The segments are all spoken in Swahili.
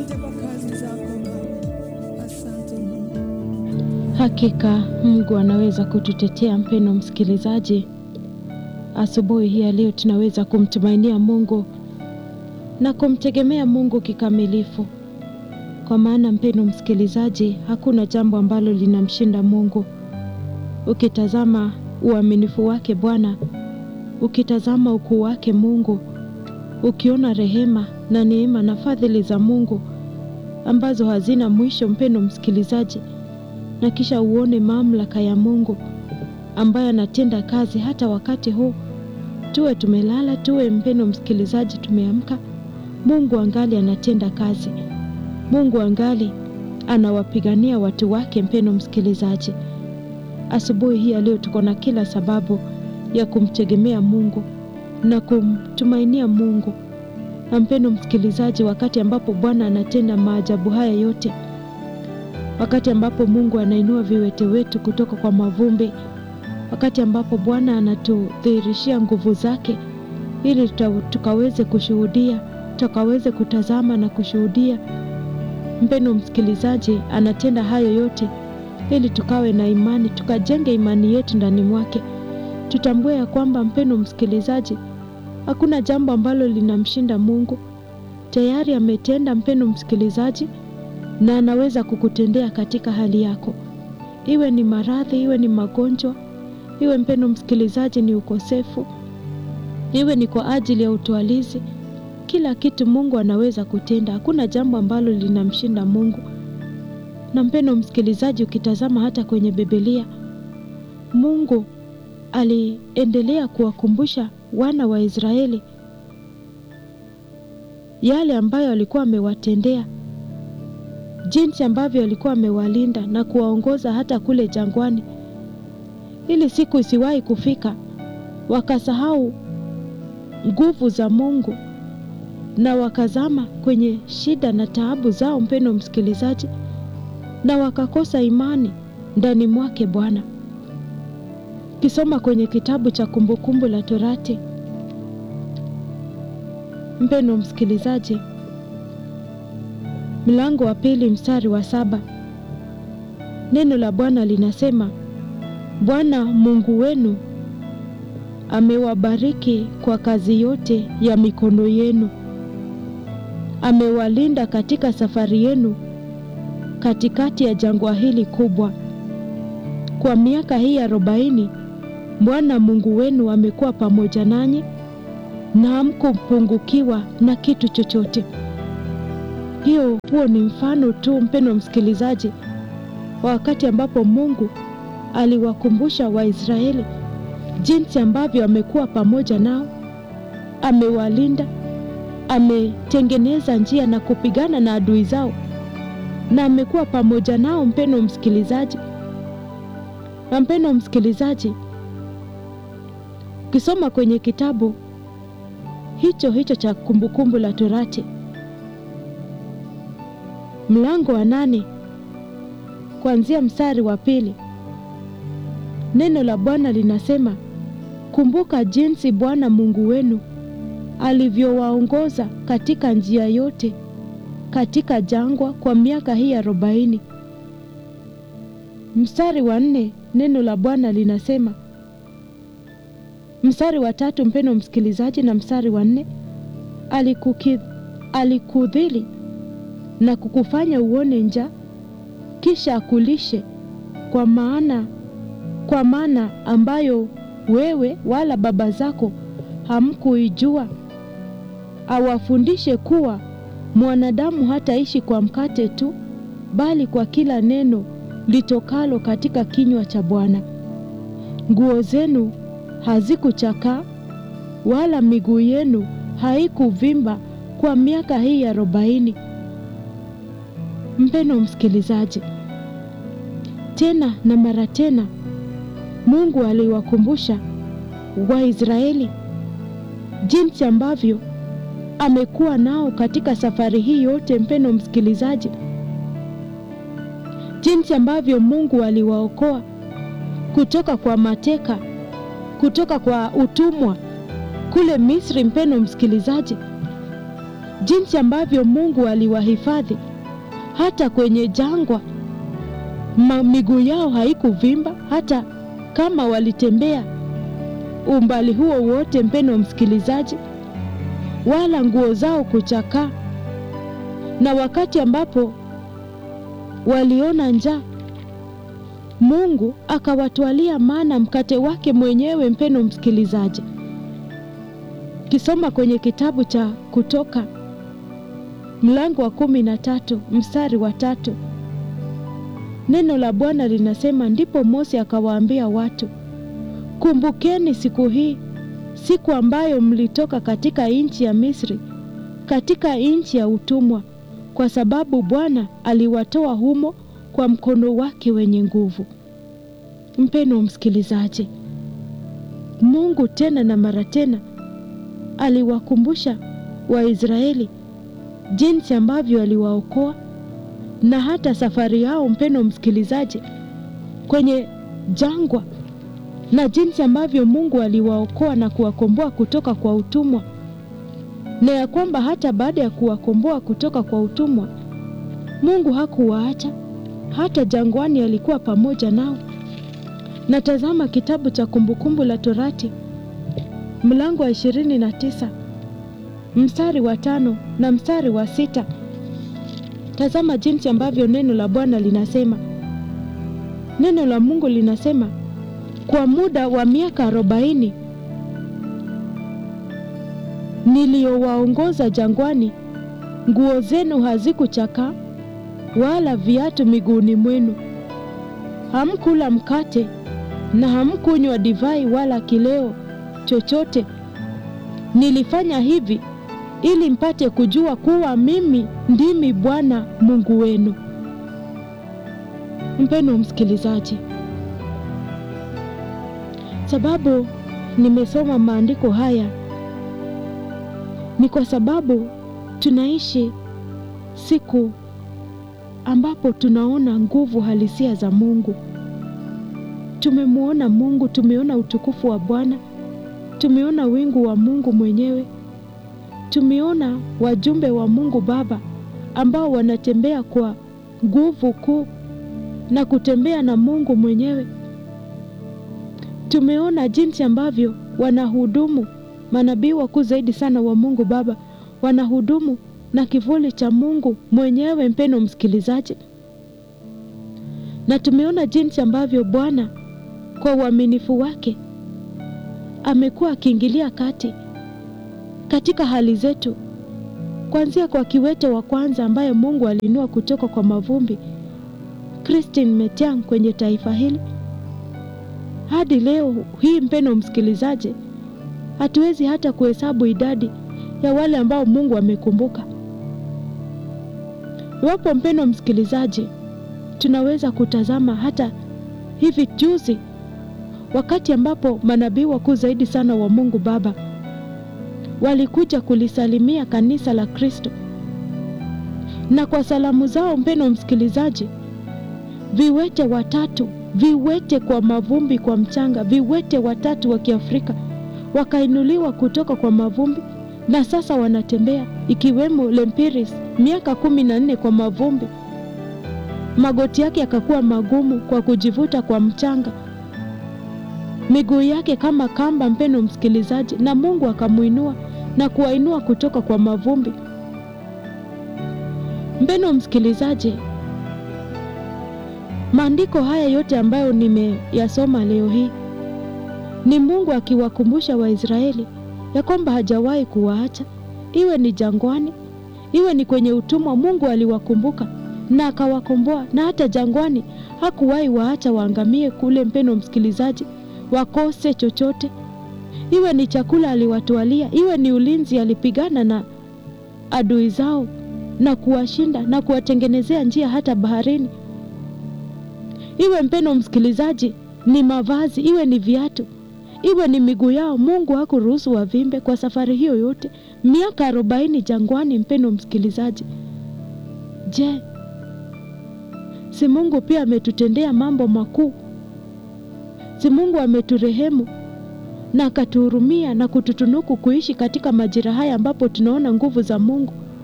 Asante kwa kazi zako Baba, asante Mungu. Hakika Mungu anaweza kututetea. Mpendo msikilizaji, asubuhi hii ya leo tunaweza kumtumainia Mungu na kumtegemea Mungu kikamilifu, kwa maana mpendo msikilizaji, hakuna jambo ambalo linamshinda Mungu. Ukitazama uaminifu wake Bwana, ukitazama ukuu wake Mungu, ukiona rehema na neema na fadhili za Mungu ambazo hazina mwisho, mpendo msikilizaji, na kisha uone mamlaka ya Mungu ambaye anatenda kazi hata wakati huu, tuwe tumelala, tuwe mpendo msikilizaji, tumeamka, Mungu angali anatenda kazi. Mungu angali anawapigania watu wake. Mpendo msikilizaji, asubuhi hii ya leo tuko na kila sababu ya kumtegemea Mungu na kumtumainia Mungu. Na mpendo msikilizaji, wakati ambapo Bwana anatenda maajabu haya yote, wakati ambapo Mungu anainua viwete wetu kutoka kwa mavumbi, wakati ambapo Bwana anatudhihirishia nguvu zake ili tuta- tukaweze kushuhudia, tukaweze kutazama na kushuhudia. Mpendo msikilizaji, anatenda hayo yote ili tukawe na imani, tukajenge imani yetu ndani mwake. Tutambue ya kwamba mpendo msikilizaji, hakuna jambo ambalo linamshinda Mungu. Tayari ametenda, mpendo msikilizaji, na anaweza kukutendea katika hali yako, iwe ni maradhi, iwe ni magonjwa, iwe mpendo msikilizaji ni ukosefu, iwe ni kwa ajili ya utwalizi. Kila kitu Mungu anaweza kutenda, hakuna jambo ambalo linamshinda Mungu. Na mpendo msikilizaji, ukitazama hata kwenye Biblia, Mungu aliendelea kuwakumbusha wana wa Israeli yale ambayo alikuwa amewatendea, jinsi ambavyo alikuwa amewalinda na kuwaongoza hata kule jangwani, ili siku isiwahi kufika wakasahau nguvu za Mungu na wakazama kwenye shida na taabu zao, mpendo msikilizaji, na wakakosa imani ndani mwake Bwana. Kisoma kwenye kitabu cha Kumbukumbu la Torati, mpendo msikilizaji, mlango wa pili mstari wa saba neno la Bwana linasema, Bwana Mungu wenu amewabariki kwa kazi yote ya mikono yenu, amewalinda katika safari yenu katikati ya jangwa hili kubwa. Kwa miaka hii arobaini Bwana Mungu wenu amekuwa pamoja nanyi na hamkupungukiwa na kitu chochote. Hiyo huo ni mfano tu, mpendo msikilizaji, wa wakati ambapo Mungu aliwakumbusha Waisraeli jinsi ambavyo amekuwa pamoja nao, amewalinda, ametengeneza njia na kupigana na adui zao, na amekuwa pamoja nao, mpendo msikilizaji. Na mpendo msikilizaji, ukisoma kwenye kitabu hicho hicho cha Kumbukumbu la Torati mlango wa nane kuanzia mstari wa pili neno la Bwana linasema, kumbuka jinsi Bwana Mungu wenu alivyowaongoza katika njia yote katika jangwa kwa miaka hii arobaini. Mstari wa nne neno la Bwana linasema, mstari wa tatu mpendo msikilizaji, na mstari wa nne alikuki, alikudhili na kukufanya uone njaa, kisha akulishe kwa maana kwa maana ambayo wewe wala baba zako hamkuijua, awafundishe kuwa mwanadamu hataishi kwa mkate tu, bali kwa kila neno litokalo katika kinywa cha Bwana. Nguo zenu hazikuchakaa wala miguu yenu haikuvimba kwa miaka hii arobaini. Mpendo msikilizaji, tena na mara tena Mungu aliwakumbusha Waisraeli jinsi ambavyo amekuwa nao katika safari hii yote. Mpendo msikilizaji, jinsi ambavyo Mungu aliwaokoa kutoka kwa mateka, kutoka kwa utumwa kule Misri. Mpendo msikilizaji, jinsi ambavyo Mungu aliwahifadhi hata kwenye jangwa, ma- miguu yao haikuvimba hata kama walitembea umbali huo wote, mpeno msikilizaji, wala nguo zao kuchakaa. Na wakati ambapo waliona njaa, Mungu akawatwalia mana mkate wake mwenyewe, mpeno msikilizaji. Kisoma kwenye kitabu cha Kutoka mlango wa kumi na tatu mstari wa tatu neno la Bwana linasema, ndipo Mose akawaambia watu, kumbukeni siku hii, siku ambayo mlitoka katika nchi ya Misri, katika nchi ya utumwa, kwa sababu Bwana aliwatoa humo kwa mkono wake wenye nguvu. Mpeno msikilizaji, Mungu tena na mara tena aliwakumbusha Waisraeli jinsi ambavyo aliwaokoa na hata safari yao, mpeno msikilizaji, kwenye jangwa na jinsi ambavyo Mungu aliwaokoa na kuwakomboa kutoka kwa utumwa, na ya kwamba hata baada ya kuwakomboa kutoka kwa utumwa, Mungu hakuwaacha hata jangwani, alikuwa pamoja nao. Na tazama kitabu cha Kumbukumbu la Torati mlango wa ishirini na tisa mstari wa tano na mstari wa sita. Tazama jinsi ambavyo neno la Bwana linasema. Neno la Mungu linasema, kwa muda wa miaka arobaini niliyowaongoza jangwani, nguo zenu hazikuchakaa wala viatu miguuni mwenu. Hamkula mkate na hamkunywa divai wala kileo chochote. Nilifanya hivi ili mpate kujua kuwa mimi ndimi Bwana Mungu wenu. Mpendwa msikilizaji, sababu nimesoma maandiko haya ni kwa sababu tunaishi siku ambapo tunaona nguvu halisia za Mungu. Tumemwona Mungu, tumeona utukufu wa Bwana, tumeona wingu wa Mungu mwenyewe, tumeona wajumbe wa Mungu Baba ambao wanatembea kwa nguvu kuu na kutembea na Mungu mwenyewe. Tumeona jinsi ambavyo wanahudumu manabii wakuu zaidi sana wa Mungu Baba wanahudumu na kivuli cha Mungu mwenyewe, mpeno msikilizaji, na tumeona jinsi ambavyo Bwana kwa uaminifu wake amekuwa akiingilia kati katika hali zetu, kuanzia kwa kiwete wa kwanza ambaye Mungu aliinua kutoka kwa mavumbi, Christine Metiang kwenye taifa hili hadi leo hii, mpeno msikilizaji, hatuwezi hata kuhesabu idadi ya wale ambao Mungu amekumbuka. Iwapo mpeno msikilizaji, tunaweza kutazama hata hivi juzi, wakati ambapo manabii wakuu zaidi sana wa Mungu Baba walikuja kulisalimia kanisa la Kristo, na kwa salamu zao, mpeno msikilizaji, viwete watatu, viwete kwa mavumbi, kwa mchanga, viwete watatu wa Kiafrika wakainuliwa kutoka kwa mavumbi na sasa wanatembea, ikiwemo Lempiris miaka kumi na nne kwa mavumbi, magoti yake yakakuwa magumu kwa kujivuta kwa mchanga, miguu yake kama kamba, mpeno msikilizaji, na Mungu akamuinua na kuwainua kutoka kwa mavumbi. Mpeno msikilizaji, maandiko haya yote ambayo nimeyasoma leo hii ni Mungu akiwakumbusha Waisraeli ya kwamba hajawahi kuwaacha, iwe ni jangwani, iwe ni kwenye utumwa. Mungu aliwakumbuka na akawakomboa, na hata jangwani hakuwahi waacha waangamie kule, mpeno msikilizaji, wakose chochote. Iwe ni chakula aliwatwalia, iwe ni ulinzi, alipigana na adui zao na kuwashinda na kuwatengenezea njia hata baharini. Iwe mpeno msikilizaji, ni mavazi, iwe ni viatu iwe ni miguu yao, Mungu hakuruhusu wavimbe kwa safari hiyo yote, miaka arobaini jangwani. Mpendo msikilizaji, je, si Mungu pia ametutendea mambo makuu? Si Mungu ameturehemu na akatuhurumia na kututunuku kuishi katika majira haya ambapo tunaona nguvu za Mungu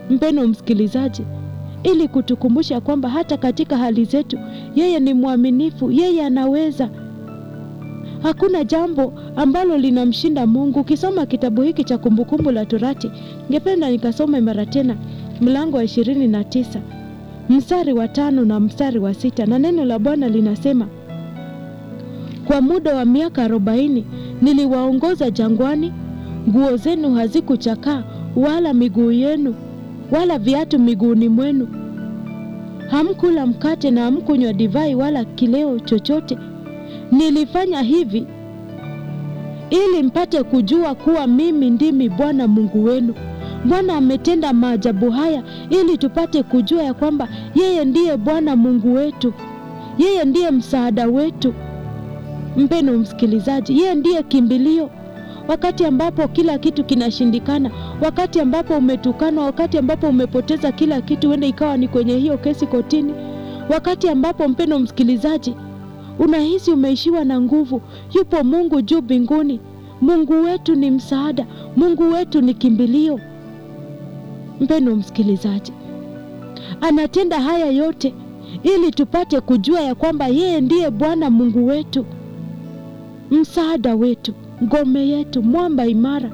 mpeno msikilizaji, ili kutukumbusha kwamba hata katika hali zetu yeye ni mwaminifu, yeye anaweza. Hakuna jambo ambalo linamshinda Mungu. Ukisoma kitabu hiki cha Kumbukumbu la Torati, ningependa nikasome mara tena mlango wa ishirini na tisa mstari wa tano na mstari wa sita na neno la Bwana linasema kwa muda wa miaka arobaini niliwaongoza jangwani, nguo zenu hazikuchakaa wala miguu yenu wala viatu miguuni mwenu. Hamkula mkate na hamkunywa divai wala kileo chochote. Nilifanya hivi ili mpate kujua kuwa mimi ndimi Bwana Mungu wenu. Bwana ametenda maajabu haya ili tupate kujua ya kwamba yeye ndiye Bwana Mungu wetu, yeye ndiye msaada wetu. Mpeno msikilizaji, yeye ndiye kimbilio wakati ambapo kila kitu kinashindikana, wakati ambapo umetukanwa, wakati ambapo umepoteza kila kitu, huenda ikawa ni kwenye hiyo kesi kotini, wakati ambapo mpeno msikilizaji, unahisi umeishiwa na nguvu, yupo Mungu juu mbinguni. Mungu wetu ni msaada, Mungu wetu ni kimbilio. Mpeno msikilizaji, anatenda haya yote ili tupate kujua ya kwamba yeye ndiye Bwana Mungu wetu, msaada wetu, ngome yetu, mwamba imara,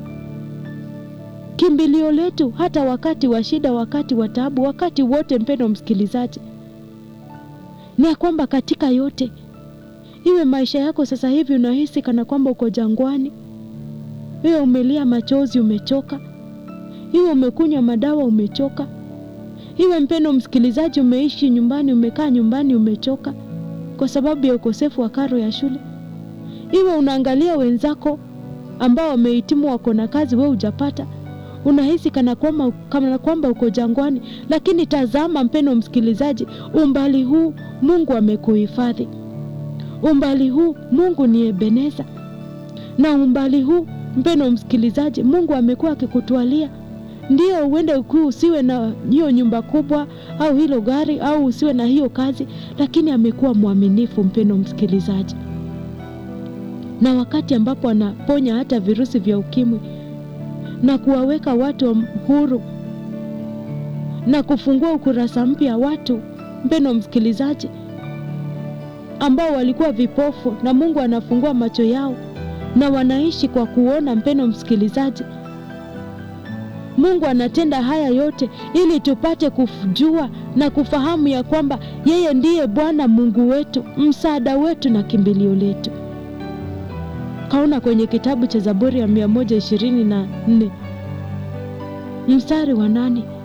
kimbilio letu, hata wakati wa shida, wakati wa taabu, wakati wote. Mpendo msikilizaji, ni ya kwamba katika yote, iwe maisha yako sasa hivi unahisi kana kwamba uko jangwani, iwe umelia machozi, umechoka, iwe umekunywa madawa, umechoka, iwe mpendo msikilizaji, umeishi nyumbani, umekaa nyumbani, umechoka kwa sababu ya ukosefu wa karo ya shule iwe unaangalia wenzako ambao wamehitimu wako na kazi, wewe hujapata, unahisi kana kwamba kana kwamba uko jangwani. Lakini tazama, mpendo msikilizaji, umbali huu Mungu amekuhifadhi, umbali huu Mungu ni Ebeneza, na umbali huu mpendo msikilizaji, Mungu amekuwa akikutwalia. Ndio uende ukuu, usiwe na hiyo nyumba kubwa au hilo gari au usiwe na hiyo kazi, lakini amekuwa mwaminifu, mpendo msikilizaji na wakati ambapo anaponya hata virusi vya ukimwi na kuwaweka watu huru na kufungua ukurasa mpya watu, mpendo msikilizaji, ambao walikuwa vipofu na Mungu anafungua macho yao na wanaishi kwa kuona. Mpendo msikilizaji, Mungu anatenda haya yote ili tupate kujua na kufahamu ya kwamba yeye ndiye Bwana Mungu wetu, msaada wetu na kimbilio letu. Kaona kwenye kitabu cha Zaburi ya mia moja ishirini na nne mstari wa nane